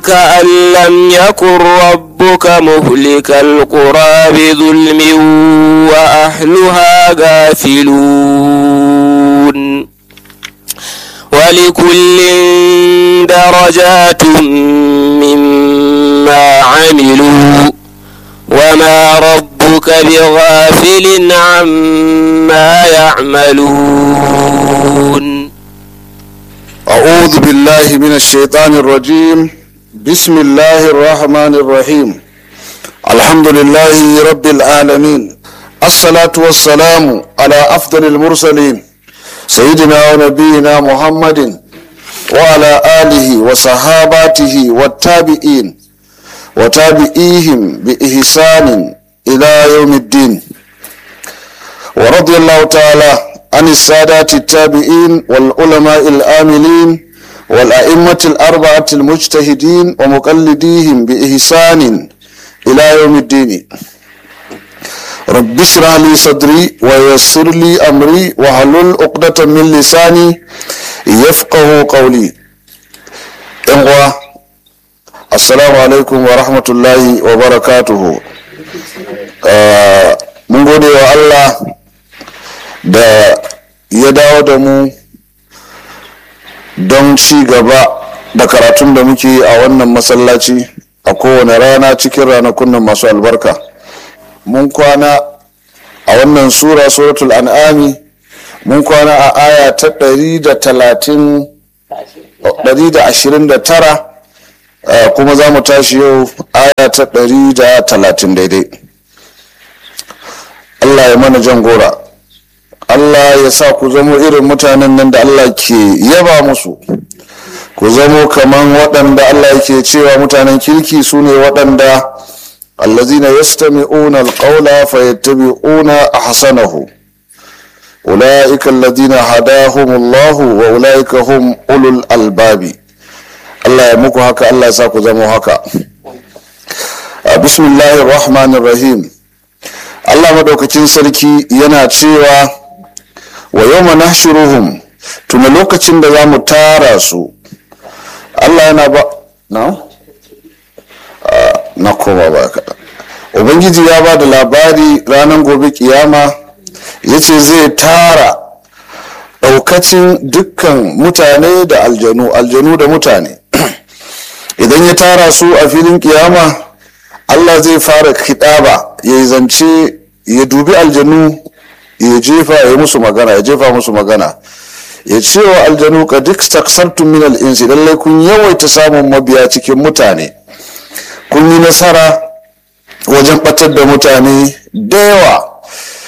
وكأن لم يكن ربك مهلك القرى بظلم وأهلها غافلون ولكل درجات مما عملوا وما ربك بغافل عما يعملون أعوذ بالله من الشيطان الرجيم بسم الله الرحمن الرحيم الحمد لله رب العالمين الصلاة والسلام على أفضل المرسلين سيدنا ونبينا محمد وعلى آله وصحاباته والتابعين وتابعيهم بإحسان إلى يوم الدين ورضي الله تعالى عن السادات التابعين والعلماء الآملين والأئمة الأربعة المجتهدين ومقلديهم بإحسان إلى يوم الدين رب اشرح لي صدري ويسر لي أمري واحلل عقدة من لساني يفقه قولي إخوة السلام عليكم ورحمة الله وبركاته آه من gode wa Allah da ya dawo da mu don ci gaba da karatun da muke a wannan masallaci a kowane rana cikin ranakun nan masu albarka mun kwana a wannan sura suratul an'ami mun kwana a aya ta 129 kuma za mu tashi yau aya ta 130 daidai Allah ya mana jan gora Allah ya sa ku zamo irin mutanen nan da Allah ke yaba musu ku zamo kaman waɗanda Allah yake cewa mutanen kirki su ne waɗanda allazina yastami'una alqawla fayattabi'una ahsanahu ulaika alladhina hadahumullahu wa ulaika hum ulul albabi Allah ya muku haka Allah ya sa ku zamo haka bismillahir rahmanir rahim Allah madaukakin sarki yana cewa wa yau nahshuruhum tuna lokacin da za mu tara su Allah yana ba na na koma ba kaɗan ubangiji ya ba da labari ranar gobe kiyama ya ce zai tara ɗaukacin dukkan mutane da aljanu aljanu da mutane idan ya tara su a filin kiyama Allah zai fara kiɗaba ya yi zance ya dubi aljanu ya jefa ya musu magana ya jefa musu magana ya ce wa aljanu ka duk taksartun min al'insi lallai kun yawaita samun mabiya cikin mutane kun yi nasara wajen batar da mutane da yawa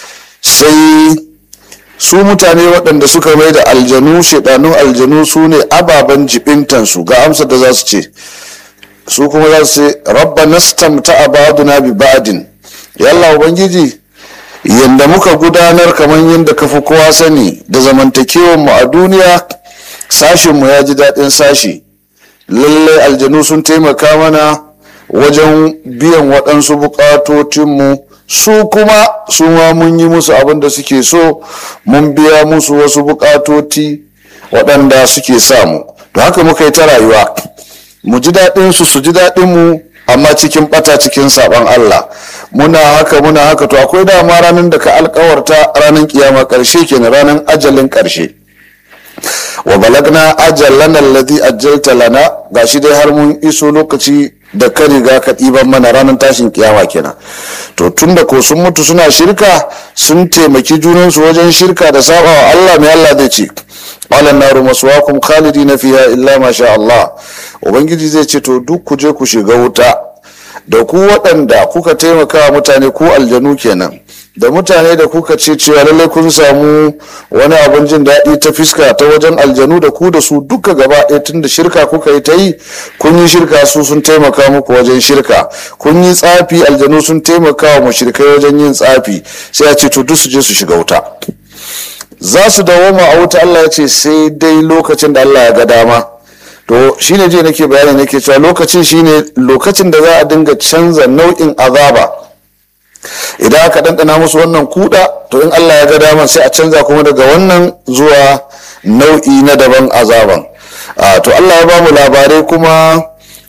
sai su mutane waɗanda suka mai da aljanu shaidanun aljanu su ne ababen jibintansu ga amsar da za su ce su kuma za su ce rabba nastamta abaduna bi ba'din yalla ubangiji yadda muka gudanar kamar yadda kafi kowa sani da zamantakewanmu a duniya sashinmu ya ji daɗin sashi lallai aljanu sun taimaka mana wajen biyan waɗansu buƙatocinmu su kuma su ma mun yi musu abin da suke so mun biya musu wasu buƙatoti waɗanda suke samu to haka muka yi ta rayuwa mu ji daɗinsu su ji daɗinmu amma cikin bata cikin saban Allah muna haka muna haka to akwai dama ranar da ka alkawarta ranar kiyama karshe kenan ranar ajalin karshe wa balagna ajalan alladhi ajjalta lana gashi dai har mun iso lokaci da ka riga ka ɗiban mana ranar tashin kiyama kenan to tunda ko sun mutu suna shirka sun taimaki junansu wajen shirka da saba wa Allah mai Allah zai ce qala naru maswaakum khalidina fiha illa ma sha Allah ubangiji zai ce to duk ku je ku shiga wuta da ku waɗanda kuka taimaka wa mutane ku aljanu kenan da mutane da kuka ce cewa lallai kun samu wani abin jin daɗi ta fiska ta wajen aljanu da ku da su duka gaba ɗaya tun da shirka kuka yi ta yi kun yi shirka su sun taimaka muku wajen shirka kun yi tsafi aljanu sun taimaka wa mushrikai wajen yin tsafi sai a ce to duk su je su shiga wuta za su dawoma a wuta Allah ya ce sai dai lokacin da Allah ya ga dama to shine je nake bayani nake cewa lokacin shine lokacin da za a dinga canza nau'in azaba idan aka ɗanɗana musu wannan kuɗa to in Allah ya ga dama sai a canza kuma daga wannan zuwa nau'i na daban azaban to Allah ya ba mu labarai kuma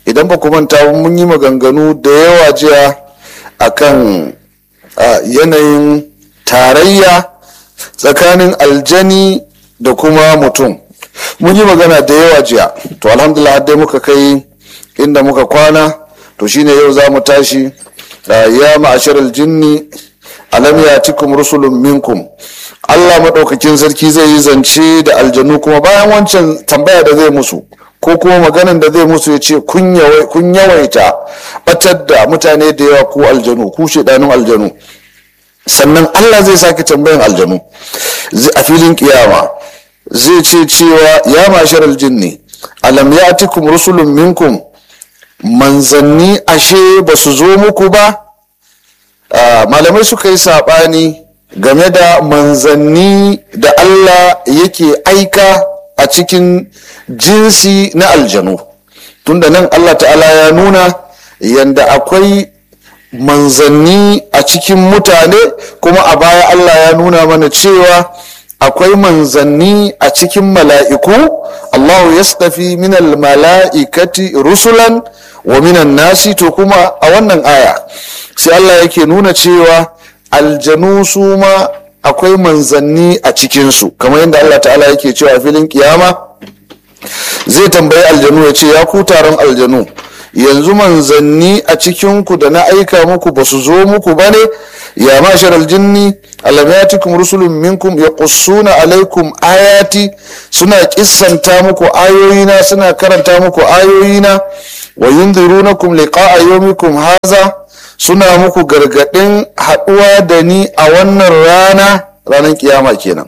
idan ba ku manta mun yi maganganu da yawa jiya akan yanayin tarayya tsakanin aljani da kuma mutum mun yi magana da yawa jiya to alhamdulillah dai muka kai inda muka kwana to shine yau za mu tashi ya ma'ashar aljinni alam yatikum rusulun minkum Allah maɗaukakin sarki zai yi zance da aljanu kuma bayan wancan tambaya da zai musu ko kuma maganan da zai musu ya ce kun yawaita batar da mutane da yawa ku aljanu ku shedanun aljanu sannan Allah zai sake tambayan aljanu a filin kiyama zai ce cewa ya mashar aljinni alam yatikum rusulun minkum manzanni ashe ba su zo muku ba malamai suka yi saɓani game da manzanni da Allah yake aika a cikin jinsi na aljanu tunda nan Allah ta'ala ya nuna yanda akwai manzanni a cikin mutane kuma a baya Allah ya nuna mana cewa akwai manzanni a cikin mala'iku Allahu yastafi minal mala'ikati rusulan wa minan nasi to kuma a wannan aya sai Allah yake nuna cewa aljanu su ma akwai manzanni a cikinsu kamar yadda Allah ta'ala yake cewa filin kiyama zai tambayi aljanu ya ce ya ku taron aljanu yanzu manzanni a cikinku da na aika muku ba su zo muku ba ne ya mashar aljinni alamatikum rusulun minkum ya kussuna alaikum ayati suna kissanta muku ayoyina suna karanta muku ayoyina wa yunzirunakum liqa'a yawmikum haza suna muku gargadin haɗuwa da ni a wannan rana ranar kiyama kenan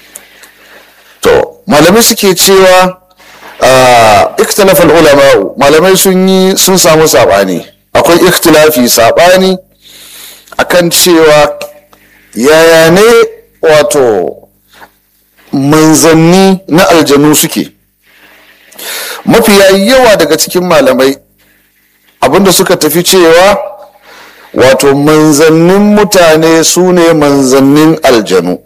to malamai suke cewa ikhtilaf ulama malamai sun yi sun samu sabani akwai ikhtilafi sabani akan cewa yaya ne wato manzanni na aljanu suke mafiya yawa daga cikin malamai abinda suka tafi cewa wato manzannin mutane su ne manzannin aljanu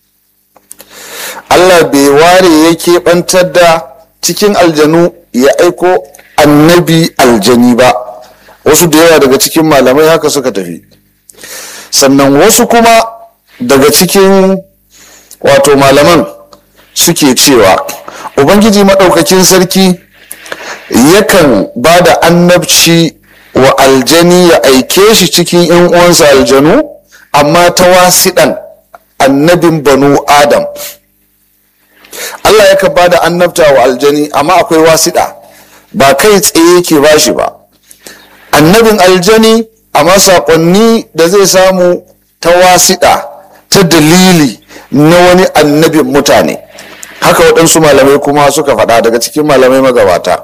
allah bai ware ya keɓantar da cikin aljanu ya aiko annabi aljani ba wasu da yawa daga cikin malamai haka suka tafi sannan wasu kuma daga cikin wato malaman suke cewa ubangiji maɗaukakin sarki yakan ba da annabci wa aljani ya aike shi cikin yan uwansa aljanu amma ta wasiɗan annabin banu adam allah yakan ba da annabta wa aljani amma akwai wasiɗa ba kai tsaye yake ba shi ba annabin aljani amma saƙonni da zai samu ta wasiɗa ta dalili na wani annabin mutane haka waɗansu malamai kuma suka faɗa daga cikin malamai magabata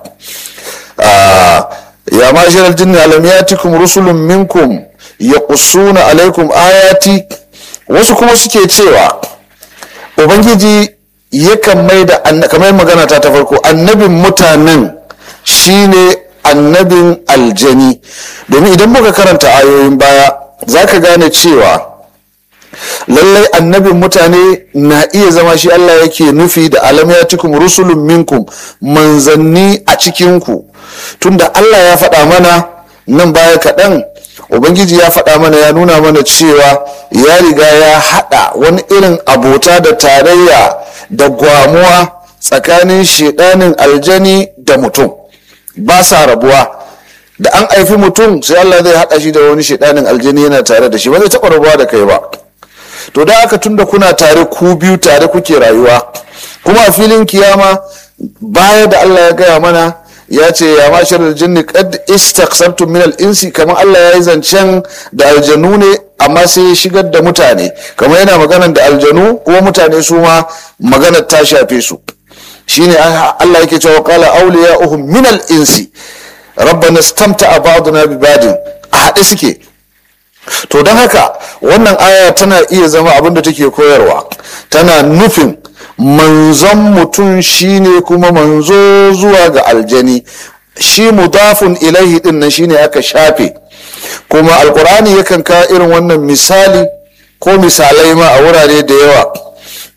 ya mashirar jinni alam yatikum rusulun minkum ya kusuna alaikum ayati wasu kuma suke cewa ubangiji yakan mai da kamar magana ta ta farko annabin mutanen shine annabin aljani domin idan muka karanta ayoyin baya za ka gane cewa lallai annabin mutane na iya zama shi Allah yake nufi da alam yatikum rusulun minkum manzanni a cikinku tunda Allah ya faɗa mana nan baya kaɗan ubangiji ya faɗa mana ya nuna mana cewa ya riga ya haɗa wani irin abota da tarayya da gwamuwa tsakanin shedanin aljani da mutum ba sa rabuwa da an haifi mutum sai Allah zai haɗa shi da wani shedanin aljani yana tare da shi ba zai taɓa rabuwa da kai ba to da aka tunda kuna tare ku biyu tare kuke rayuwa kuma a filin kiyama baya da Allah ya gaya mana ya ce ya mashar jinni qad istaqsartum min al-insi kamar Allah ya yi zancen da aljanu ne amma sai ya shigar da mutane kamar yana maganar da aljanu kuma mutane su ma maganar ta shafe su shine Allah yake cewa qala awliya'uhum min al-insi rabbana istamta'a ba'duna bi ba'din a haɗe suke to don haka wannan aya tana iya zama abin da take koyarwa tana nufin manzon mutum shine kuma manzo zuwa ga aljani shi mudafun ilaihi din nan shine aka shafe kuma alkur'ani yakan kawo irin wannan misali ko misalai ma a wurare da yawa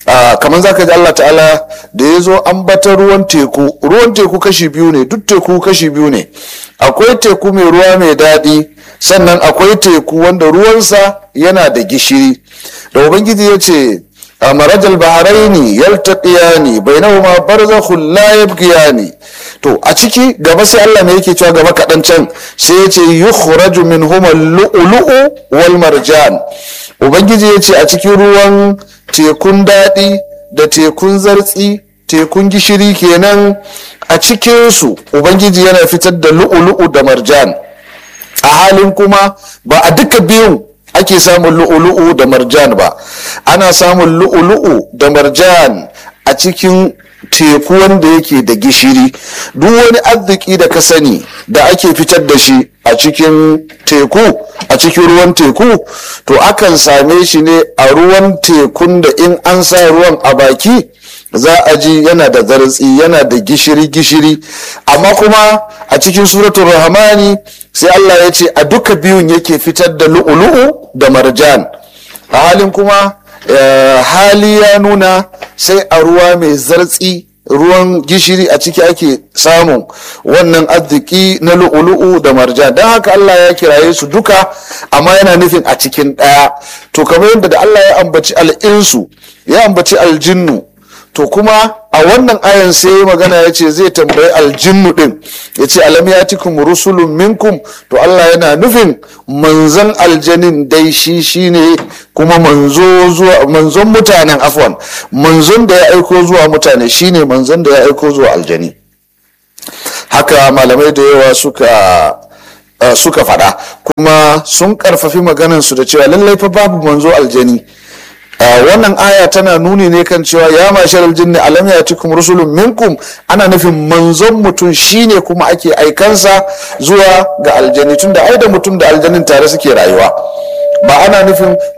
kamar zaka ji Allah ta'ala da ya zo ambata ruwan teku ruwan teku kashi biyu ne duk teku kashi biyu ne akwai teku mai ruwa mai daɗi sannan akwai teku wanda ruwansa yana da gishiri da ubangiji ya ce a marajal baharaini yaltaqiyani bainahuma barzakhun la yabghiyani to a ciki gaba sai Allah mai yake cewa gaba kaɗan can sai ya ce yukhraju minhuma lu'lu'u wal marjan ubangiji ya ce a cikin ruwan tekun daɗi da tekun zartsi tekun gishiri kenan a cikinsu ubangiji yana fitar da lu'ulu'u da marjan a halin kuma ba a duka biyun ake samun lu'ulu'u da marjan ba ana samun lu'ulu'u da marjan a cikin teku wanda yake da gishiri duk wani arziki da ka sani da ake fitar da shi a cikin teku a cikin ruwan teku to akan same shi ne a ruwan tekun da in an sa ruwan a baki za a ji yana da zartsi yana da gishiri-gishiri amma kuma a cikin suratul rahmani sai Allah ya ce a duka biyun yake fitar da lu'ulu'u da marjan a halin kuma hali ya nuna sai a ruwa mai zartsi ruwan gishiri a ciki ake samun wannan arziki na lu'ulu'u da marjan don haka Allah ya kiraye su duka amma yana nufin a cikin ɗaya to kamar yadda da Allah ya ambaci al'insu ya ambaci aljinnu to kuma a wannan ayan sai magana ya ce zai tambayi aljinnu din ya ce alam ya tikum rusulun minkum to Allah yana nufin manzon aljanin dai shi shine kuma manzo zuwa manzon mutanen afwan manzon da ya aiko zuwa mutane shine manzon da ya aiko zuwa aljani haka malamai da yawa suka Uh, suka faɗa kuma sun karfafi maganansu da cewa lallai fa babu manzo aljani Uh, wannan aya tana nuni ne kan cewa ya mashar aljinni alam ya cikum rusulun minkum ana nufin manzon mutum shine kuma ake aikansa zuwa ga aljani tunda ai da mutum da aljanin tare suke rayuwa ba ana nufin